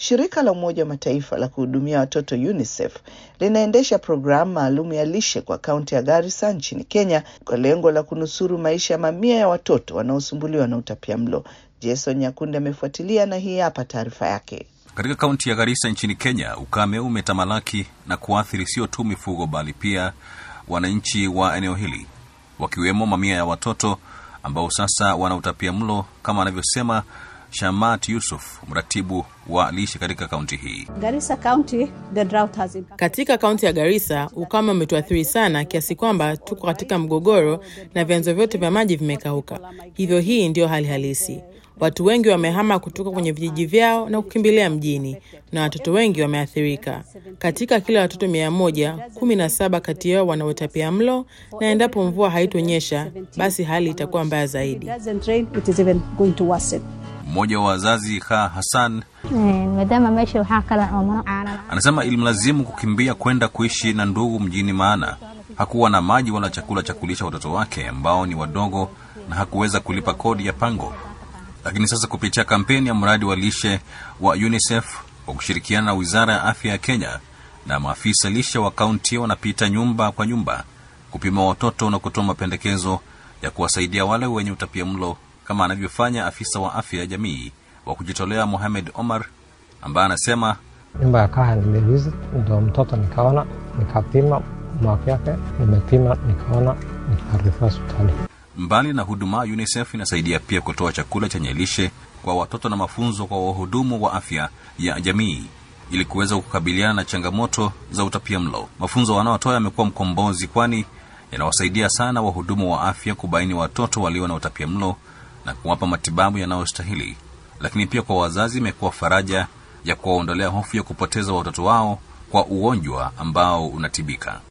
Shirika la Umoja wa Mataifa la kuhudumia watoto UNICEF linaendesha programu maalum ya lishe kwa kaunti ya Garissa nchini Kenya kwa lengo la kunusuru maisha ya mamia ya watoto wanaosumbuliwa na utapiamlo. Jason Nyakundi amefuatilia na hii hapa taarifa yake. Katika kaunti ya Garissa nchini Kenya, ukame umetamalaki na kuathiri sio tu mifugo bali pia wananchi wa eneo hili, wakiwemo mamia ya watoto ambao sasa wana utapia mlo, kama anavyosema Shamat Yusuf, mratibu wa lishe katika kaunti hii. Garissa County, the drought has impacted. Katika kaunti ya Garissa ukame umetuathiri sana kiasi kwamba tuko katika mgogoro na vyanzo vyote vya maji vimekauka. Hivyo hii ndiyo hali halisi. Watu wengi wamehama kutoka kwenye vijiji vyao na kukimbilia mjini na watoto wengi wameathirika. Katika kila watoto mia moja, kumi na saba kati yao wana utapia mlo, na endapo mvua haitonyesha, basi hali itakuwa mbaya zaidi. It doesn't rain, it is even going to worsen. Mmoja wa wazazi Kha Hassan maadaama meesha waxaa kale oo mana caanan anasema ilimlazimu kukimbia kwenda kuishi na ndugu mjini, maana hakuwa na maji wala chakula cha kulisha watoto wake ambao ni wadogo na hakuweza kulipa kodi ya pango. Lakini sasa kupitia kampeni ya mradi wa lishe wa UNICEF kwa kushirikiana na wizara ya afya ya Kenya na maafisa lishe wa kaunti wanapita nyumba kwa nyumba kupima watoto na kutoa mapendekezo ya kuwasaidia wale wenye utapia mlo kama anavyofanya afisa wa afya ya jamii wa kujitolea Mohamed Omar ambaye anasema nyumba ya kaha nilivisit, ndo mtoto nikaona, nikapima mwaka yake, nimepima nikaona, nikarifaa hospitali. mbali na huduma, UNICEF inasaidia pia kutoa chakula chenye lishe kwa watoto na mafunzo kwa wahudumu wa afya ya jamii ili kuweza kukabiliana na changamoto za utapia mlo. Mafunzo wanaotoa yamekuwa mkombozi, kwani yanawasaidia sana wahudumu wa afya kubaini watoto walio na utapia mlo na kuwapa matibabu yanayostahili. Lakini pia kwa wazazi imekuwa faraja ya kuwaondolea hofu ya kupoteza watoto wao kwa ugonjwa ambao unatibika.